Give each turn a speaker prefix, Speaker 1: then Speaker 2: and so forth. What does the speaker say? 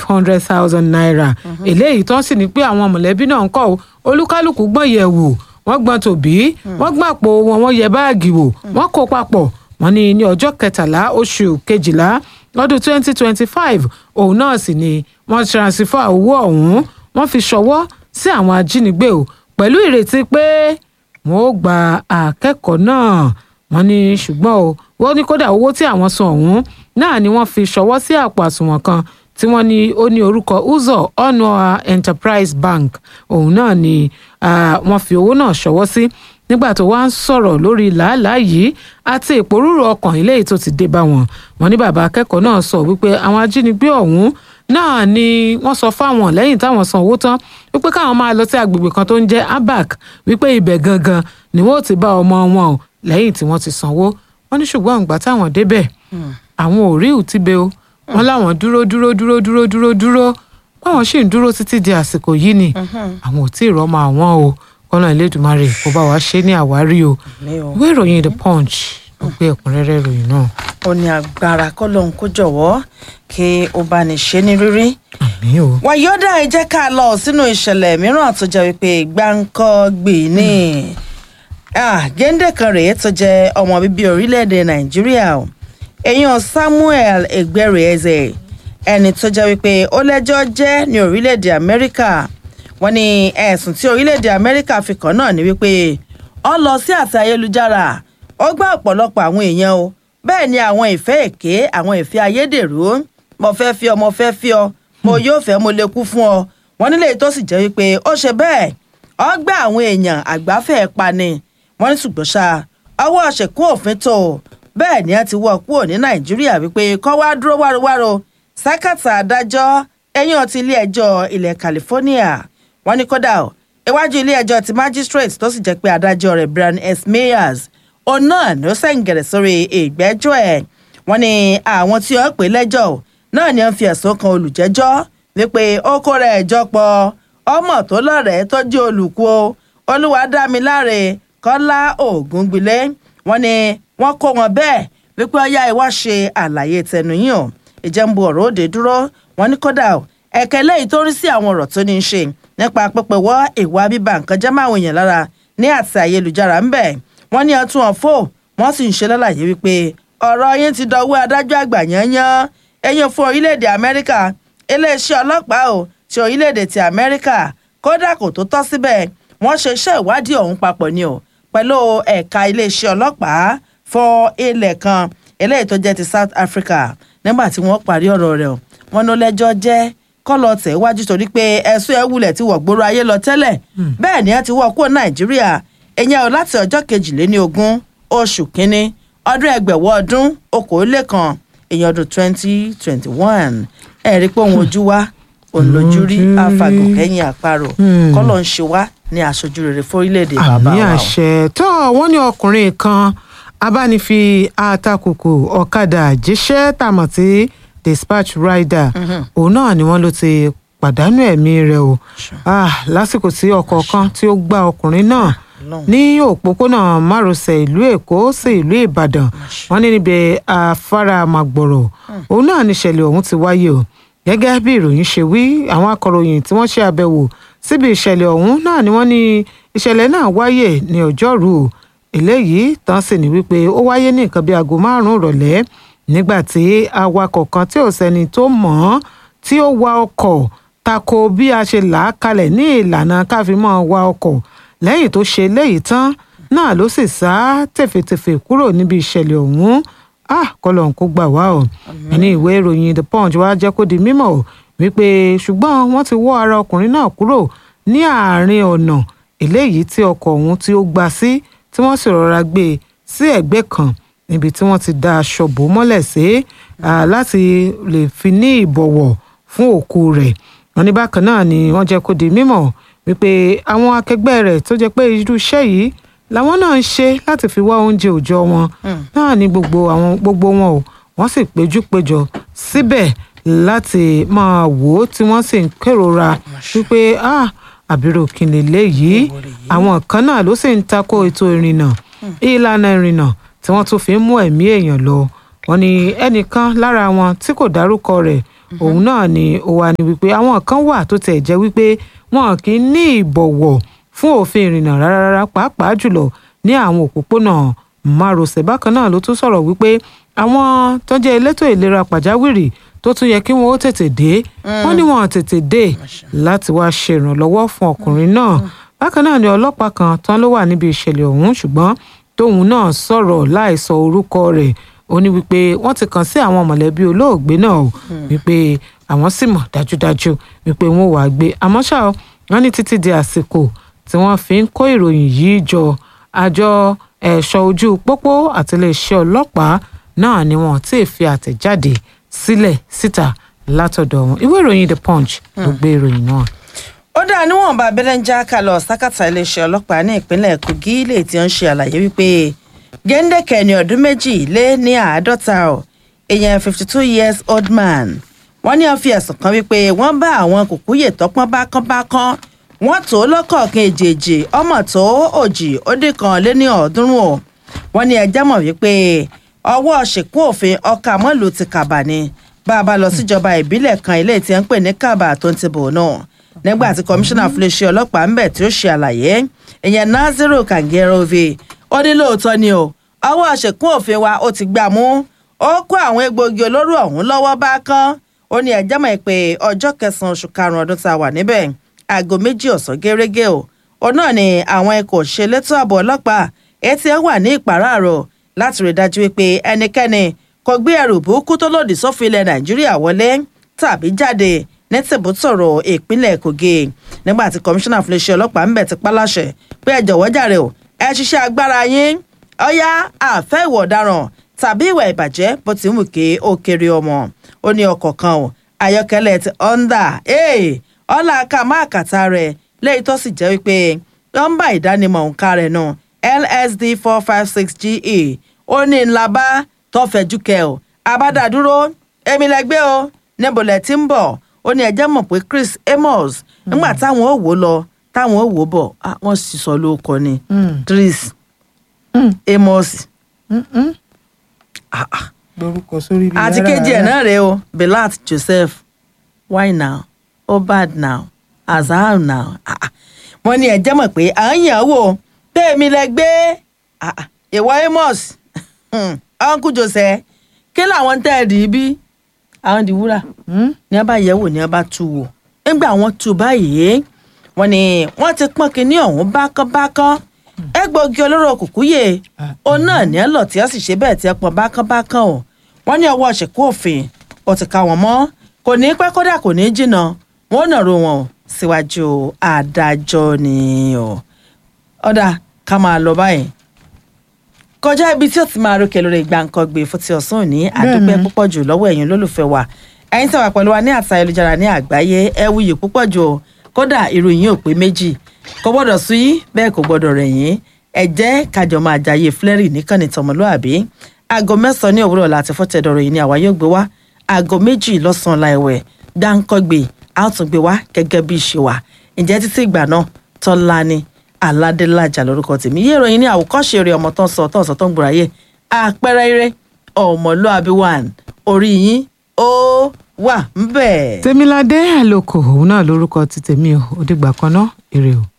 Speaker 1: hundred thousand naira eléyìí tó ń sì ní pé àwọn mọ̀lẹ́bí náà ń kọ́ o olúkálùkù gbọ́n yẹ̀ wò wọ́n gbọ́n tòbí wọ́n gbọ́n àpò wọn wọ́n yẹ báàgì wò wọ́n kó papọ̀ wọ́n ní ní ọjọ́ kẹtàlá oṣù kejìlá lọ́dún twenty twenty five òun náà sì ni wọ́n transfer owó ọ̀hún wọ́n fi ṣọwọ́ sí àwọn ajínigbé o pẹ̀lú ìrètí pé wọ́n ó gba akẹ́kọ̀ọ́ náà wọ́n ní ṣùgbọ́n o wọ́n ní kódà owó tí àwọn san ọ̀hún náà ni wọ́n fi ṣọwọ́ sí àpò àsùnwọ̀n kan tí wọ́n ní ó ní orúkọ uzo onua enterprise bank òun náà ni ah, wọ́n fi owó náà ṣọwọ́ sí nígbà tó wá ń sọ̀rọ̀ lórí làálàá yìí àti ìpòrúurú ọkàn eléyìí tó ti dé bá wọn wọ́n ní bàbá akẹ́kọ̀ọ́ náà sọ wípé àwọn ajínigbé ọ̀hún náà ni wọ́n sọ fáwọn lẹ́yìn táwọn san owó tán wípé káwọn máa lọ sí agbègbè kan tó ń jẹ́ abac wípé ibẹ̀ gangan ni wọ́n ò ti bá ọmọ wọn o lẹ́yìn tí wọ́n ti sanwó wọ́n ní ṣùgbọ́n ìgbà táwọn débẹ̀ àwọn ò rí ìtìbẹ o wọ́n láwọn dúró dúró dúró dúró dúró dúró báwọn sì ń dúró títí di àsìkò yìí ni àwọn ò tí ì rọ́mọ àwọn o kọ́nà Elédùmarè kó bá wa ṣe ní àwárí o
Speaker 2: mi ò
Speaker 1: ìwé ìròyìn the punch ló gbé ẹ̀kúnrẹ́rẹ́ ìròyìn náà
Speaker 2: ó ní agbára kọ́lọ́hún kó jọ̀wọ́ kí ó bá ní ṣe ní rírí.
Speaker 1: àmì o
Speaker 2: wàyọ́dà ẹ jẹ́ ká lọ sínú ìṣẹ̀lẹ̀ mìíràn tó jẹ́ wípé gbáǹkọ́ gbè ní Ah, géńdé kan rèé tó jẹ́ ọmọ bíbí orílẹ̀-èdè nàìjíríà o èèyàn samuel egbereze ẹni tó jẹ́ wípé ó lẹ́jọ́ jẹ́ ní orílẹ̀-èdè amẹ́ríkà wọ́n ní ẹ̀sùn tí orílẹ̀-èdè amẹ́ríkà fi kàn náà ni wípé ó lọ sí àti ayélujára ó gbá ọ̀pọ̀lọpọ̀ àwọn èèyàn o bẹ́ẹ̀ ni àwọn ìfẹ́ èké àwọn ìfẹ́ ayédèrú mo fẹ́ fi ọ mo fẹ́ fi ọ mo yóò fẹ́ mo lè kú fún ọ wọ́n nílé tó sì jẹ́ wípé ó ṣe bẹ́ẹ̀ ó gbá àwọn èèyàn àgbáfẹ́ pani wọ́n ní ṣùgbọ́n ṣá ọwọ́ ṣèkún òfin tó o bẹ́ẹ̀ ni a ti wọ́ kúrò ní nàìjíríà wípé kọ́ wá dúró wárowáro sákàtà adájọ́ ẹ̀yìn ọtí ilé ẹjọ́ ilẹ̀ california wọ́n ní kódà o iwájú ilé ẹjọ́ ti magistrate tó sì jẹ́ pé adájọ́ rẹ̀ brian s mayers òun náà ló sẹ̀ǹgẹ̀rẹ̀ sórí ìgbẹ́jọ́ ẹ̀ wọ́n ní àwọn tí wọ́n pè lẹ́jọ́ o náà ni wọ́n fi ẹ̀sùn kan olùjẹ́jọ́ wípé ó kó rẹ̀ ẹjọ́ pọ̀ ọmọ tó lọ́rẹ̀ẹ́ tó jẹ́ olùkú o olúwadámiláre kọ́lá ògúngbìlẹ̀ wọ́n ní wọ́n kó wọn bẹ́ẹ̀ wípé ọyá ìwá ṣe àlàyé tẹnu yín o ìjẹ́nbu ọ̀rọ̀ òde dúró wọ́n ní kódà o ẹ̀kẹ́ lẹ́yìn tó rí sí àwọn ọ̀rọ̀ tó ní í ṣe nípa pípẹ́ wọ́ ìwà bíbá nǹkan jẹ́ máwọn èèyàn lára ní àti ayélujára ńbẹ̀ wọ́n ní ọtún ọ̀fọ́ wọ́n sì ń ṣe lálàyé wípé ọ̀rọ̀ yín ti dọwọ́ adájọ́ àgbà yányán ẹ̀yìn fún orílẹ̀-èdè amẹ́ríkà iléeṣẹ́ ọlọ́pàá o ti orílẹ̀-èdè ti amẹ́ríkà kódà kò tó tọ́ síbẹ̀ wọ́n ṣe iṣẹ́ ìwádìí ọ̀hún papọ̀ ni o pẹ̀lú ẹ̀ka iléeṣẹ́ ọlọ́pàá fún ilẹ̀ kan eléyìí tó jẹ́ ti South Africa nígbà tí wọ́n parí ọ̀rọ̀ rẹ̀ o wọ́n ní ó lẹ́jọ́ jẹ́ kọ́lọ̀ tẹ̀ wájú torí pé ẹ̀sùn ẹ̀ wulẹ̀ ti wọ̀ gbòòrò ayé lọ tẹ́lẹ̀ bẹ́ẹ̀ ni ẹ ti wọ̀ kúrò Nàìjíríà ìyẹn o láti ọjọ́ kejìléní ogún oṣù kínní ọdún ẹgbẹ̀wọ́ ọdún okòólékan èèyàn ọdún twenty twenty one ẹ̀rí pé òun ojú wa òun lójú rí àfàgùn kẹ́yìn àparò kọ́lọ̀ ń ṣe wá ní aṣojú rere fórílẹ̀-èdè bàbá
Speaker 1: àmì
Speaker 2: wa o.
Speaker 1: àṣẹ tó wọ́n ní ọkùnrin kan abánifi àtakùkù ọ̀kadà jíṣẹ́ tàmọ̀ sí dispatch rider òun náà ni wọ́n ló ti pàdánù ẹ̀mí rẹ̀ o Ah, lásìkò tí ọkọ̀ kan tí ó gbá ọkùnrin náà
Speaker 2: Ọlọ́run.
Speaker 1: ní òpópónà márosẹ̀ ìlú èkó sí ìlú ìbàdàn wọ́n ní níbi afárá màgbọ̀rọ̀ òun náà níṣẹ̀lẹ̀ ọ̀hún ti wáyé o gẹ́gẹ́ bí ìròyìn ṣe wí àwọn akọ̀ròyìn tí wọ́n ṣe àbẹ̀wò síbi ìṣẹ̀lẹ̀ ọ̀hún náà ni wọ́n ní ìṣẹ̀lẹ̀ náà wáyé ní ọjọ́rú eléyìí tán sì ní wípé ó wáyé ní nǹkan bí aago márùn-ún ìrọ̀lẹ́ nígbà tí awakọ̀ kan tí ò sẹ́ni tó mọ̀ ọ́n tí ó wa ọkọ̀ tako bí a ṣe là á kalẹ̀ ní ìlànà káfíńmọ́ wa ọkọ̀ lẹ́yìn tó ṣe léyìí tán náà ló sì sá tẹ̀fẹ̀tẹ̀fẹ̀ kúrò níbi ìṣẹ̀lẹ̀ ọ̀hún ah kọlọ̀ ń kó gbà wá o ẹni ìwé ìròyìn the punch wá jẹ́ kó di mímọ̀ o wípé ṣùgbọ́n wọ́n ti wọ́ ara ọkùnrin náà kúrò ní àárín ọ̀nà eléyìí tí ọkọ̀ ọ̀hún tí ó gbà sí tí wọ́n sì rọra gbé e sí ẹ̀gbẹ́ kan níbi tí wọ́n ti da aṣọ bò mọ́lẹ̀ sí ah, láti lè fi ní ìbọ̀wọ̀ fún òkú rẹ̀ wọ́n ní bákan náà ni wọ́n jẹ́ kó di mímọ̀ wípé àwọn akẹgbẹ́ rẹ̀ tó jẹ́ pé irú iṣẹ́ yìí làwọn náà ń ṣe láti fi wá oúnjẹ òòjọ́ wọn náà ní gbogbo àwọn gbogbo wọn o wọ́n sì péjú péjọ síbẹ̀ láti máa wò ó tí wọ́n sì ń kérora wípé ah àbírò kìnìún léyìí àwọn kan náà ló sì ń tako ètò ìrìnnà ìlànà ìrìnnà tí wọ́n tún fi ń mú ẹ̀mí èèyàn lọ wọ́n ní ẹnìkan lára wọn tí kò dárúkọ rẹ̀ òun náà ni ó wà ní wípé àwọn kan wà tó tẹ̀ jẹ́ wípé wọn kì í ní ìbọ̀wọ̀ fún òfin ìrìnnà rárá pàápàá jùlọ ní àwọn òpópónà márosẹ̀ bákan náà ló tún sọ̀rọ̀ wípé àwọn tó jẹ́ elétò ìlera pàjáwìrì tó tún yẹ kí wọn ó tètè dé wọn ní wọn tètè dé láti wá ṣe ìrànlọ́wọ́ fún ọkùnrin náà bákan náà ni ọlọ́pàá kan tán ló wà níbi ìṣẹ̀lẹ̀ ọ̀hún ṣùgbọ́n tóun náà sọ̀rọ̀ láìsọ orúkọ rẹ̀ ó ní wípé wọ́n ti kàn sí àwọn mọ̀lẹ́bí olóògbé náà o wípé àwọn sì mọ̀ dájúdájú wípé wọ́n wàá gbé àmọ́ ṣá o wọ́n ní títí di àsìkò tí wọ́n fi ń kó ìròyìn yìí jọ àjọ ẹ̀ṣọ́ ojú pópó àti iléeṣẹ́ ọlọ́pàá náà ni wọ́n ti fi àtẹ̀jáde sílẹ̀ síta látọ̀dọ̀ wọn ìwé ìròyìn the punch ló gbé ìròyìn náà.
Speaker 2: ó dáa níwọ̀nba abẹ́lẹ́ ń já ká lọ sákàtà iléeṣẹ́ ọlọ́pàá ní ìpínlẹ̀ kogi lè ti ń ṣe àlàyé wípé géńdékẹ́ ní ọdún méjì lé ní àádọ́ta ọ̀ èèyàn fifty two years old man wọ́n ní wọ́n fi ẹ̀sùn kan wípé wọ́n bá àwọn kùkúyè tọ́pọ́n bákánbákán wọ́n tó lọ́kọ̀ọ̀kan èjèèjì ọmọ tó òjì ó dín kan lé ní ọ̀ọ́dúnrún o wọ́n ní ẹjẹ́ mọ̀ wípé ọwọ́ ṣìkún òfin ọkà mọ́lù ti kàbà ni bá a bá lọ síjọba ìbílẹ̀ kan ilé tí ń pè ní kàbà tó ń ti bò náà nígbà tí kọmíṣánná fúnléṣẹ́ ọlọ́pàá ń bẹ̀ tí ó ṣe àlàyé ìyẹn naziru kangerove ó ní lóòótọ́ ni o ọwọ́ ṣìkún òfin wa ó ti gbà mú ó kó àwọn egbòogi olóró ọ̀hún lọ́wọ́ bá kán ó ní ẹjẹ́ mọ̀ pé ọjọ́ kẹsàn-án oṣù karùn-ún ọdún tá a wà níbẹ̀ aago méjì ọ̀sán gẹ́rẹ́gẹ́ o òun náà ni àwọn ikọ̀ ṣelétò ààbò ọlọ́pàá etí ẹ wà ní ìpàráàrọ̀ láti rí dájú wípé ẹnikẹ́ni kò gbé ẹrù burúkú tó lòdì sófin ilẹ̀ nàìjíríà wọlé tàbí jáde ní tìbútọ̀rọ̀ ìpínlẹ̀ kogi nígbà tí kọmíṣánná fún iléeṣẹ́ ọlọ́pàá ń bẹ̀ ti paláṣẹ pé ẹ jọ̀wọ́ jàre o ẹ ṣiṣẹ́ agbára yín ọ̀yá àfẹ́ ìwà ọ̀daràn tàbí ìwà ìbàjẹ́ bó ti ń wù ké ó kéré ọmọ ó ní ọkọ̀ kan o ayọ́kẹ́lẹ́ ti honda ọ̀là ká má kàtà rẹ̀ lẹ́yìn tó sì jẹ́ wípé nọ́mbà ìdánimọ̀ òǹkà rẹ̀ náà lsd four five six ge ó ní ńlá bá tọ́fẹ̀jú kẹ ọ́ abádàdúró èmi lẹ́gbẹ́ o níbo lẹ̀ ti ń bọ̀ ó ní ẹjẹ́ mọ̀ pé chris amos nígbà táwọn ò wò lọ táwọn ò wò bọ̀ wọ́n sì sọ lóko ni chris amos
Speaker 1: lórúkọ sórí ilé
Speaker 2: àti kejì ẹ̀ náà rèé o belat joseph why now obad now azar now wọ́n ní ẹjẹ́ mọ̀ pé à ń yàn wò tèmi lẹ gbé ìwọ amos uncle joseph kí làwọn tẹ́ ẹ dì í bí àwọn di wúrà ní wọ́n bá yẹ̀ wò ní wọ́n bá tú wò nígbà wọ́n tú báyìí wọ́n ní wọ́n ti pọ́n kínní ọ̀hún bákánbákán egbòogi olóró kùkúyè òun náà ní ẹ lọ tí ẹ sì ṣe bẹ́ẹ̀ tí ẹ pọ́n bákánbákán o wọ́n ní ọwọ́ ṣèkú òfin ó ti ká wọn mọ́ kò ní pẹ́ kódà kò ní jìnnà wọ́n nàró wọn síwájú adájọ́ ni o ọ̀dà ká máa lọ báyìí kọjá ibi tí ó ti máa rókè lórí gbàǹkangbè fún ti ọ̀sán òní àdúpẹ́ púpọ̀ jù lọ́wọ́ ẹ̀yin olólùfẹ́ wa ẹ̀yin tí wà pẹ̀lú wa ní àtà ayélujára ní àgbáyé ẹ wuyì púpọ̀ jù o kódà ìròyìn ò pé méjì kò gbọ́dọ̀ sú yín bẹ́ẹ̀ kò gbọ́dọ̀ rẹ̀ yín ẹ jẹ́ kájọ máa jayé flẹ́rì níkànnì tọmọlúàbí aago mẹ́sàn-án ní òwúrọ̀ láti fọ́tẹ̀dọ̀rọ̀ yìí ni àwa yóò gbé wá aago méjì lọ́sàn-án láìwẹ̀ gbàǹkangbè a ó tún gbé wá gẹ́gẹ́ bí ìṣe wa ǹjẹ́ títí ìgbà náà tọ́lá ni aládélájà lórúkọ tèmi yé ìròyìn ní àwòkọ́ṣe eré ọmọ tó ń sọ tó ń sọ tó ń gbòòrà yé àpẹẹrẹ eré ọmọlúàbí one orí yín ó wà ń bẹ̀.
Speaker 1: tèmiládé àlòkò òun náà lórúkọ ti tèmi o ó dìgbà kan náà èrè o.